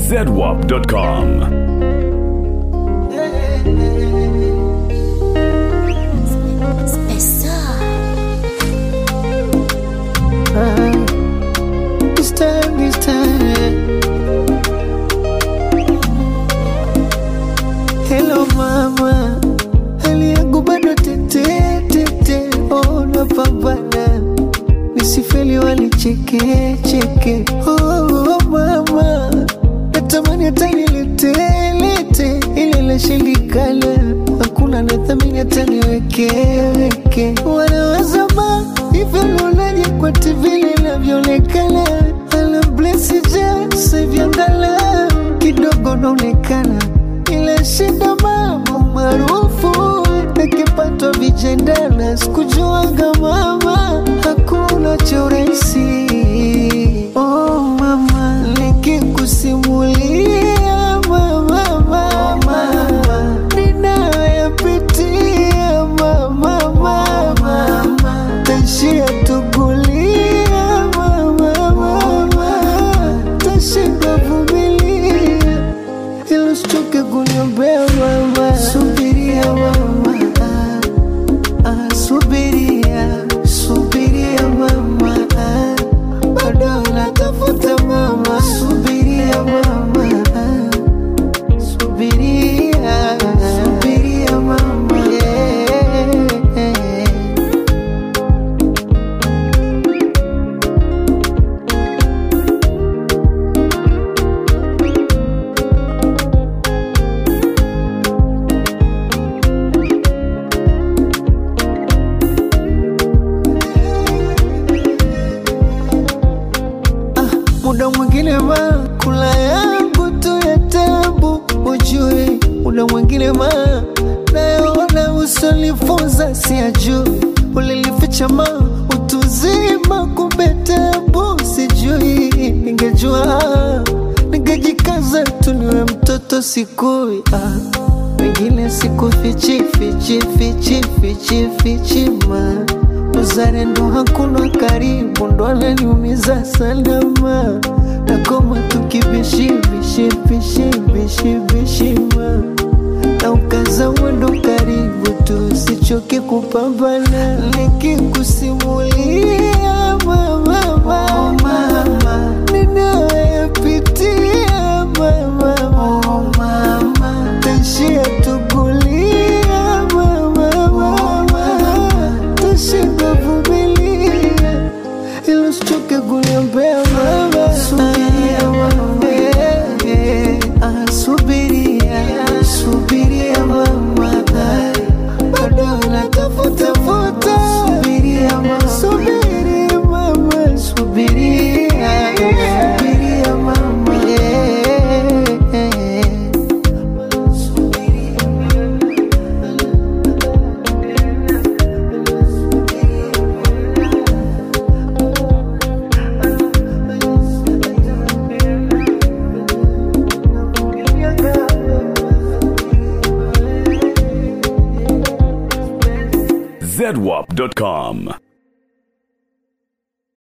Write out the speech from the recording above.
zedwap.com. This time, this time. Hello mama, hali yangu bado tete tete, oh napambana, nisifeli walicheke cheke. Oh mama, natamani hata nilete lete, ile lashindikana, hakuna nathamini hata niweke weke. Wanaweza ma hivyo lunaje kwa TV linavyoonekana, ala blesi ja sevyangala kidogo naonekana ile shida mama maarufu nikipatwa vijendana sikujuaga mama hakuna cha urahisi oh mama nikikusimulia mama mama ninayapitia mama mama taishia tugulia mama mama tashinda vumilia ilo sichoke kuniombea mama, subiria mama, ah, ah, subiria, subiria mama, ah, bado natafuta mama, subiria mama, ah, subiria, subiria mama, yeah. muda mwingine ma kula yangu tu ya tabu ujue muda mwingine ma nayoona usonifunza siajui ulilificha ma utuzima kumbe tabu sijui ningejua ningejikaza tu niwe mtoto sikui ah. wengine siku fichi fichi fichi fichi fichi ma uzalendo hakuna karibu ndo ananiumiza salama nakoma tukibishibishibishibishibishima na ukaza mwendo karibu tu sichoke kupambana nikikusimulia mama mama ninayopitia mama mama taishia tugulia mama mama tashinda vumilia ilo sichoke kuniombea mama subiria mama ah, subiria subiria mama ah, bado natafuta futa subiria mama subiria mama subiria subiria mama yeah. zedwap.com.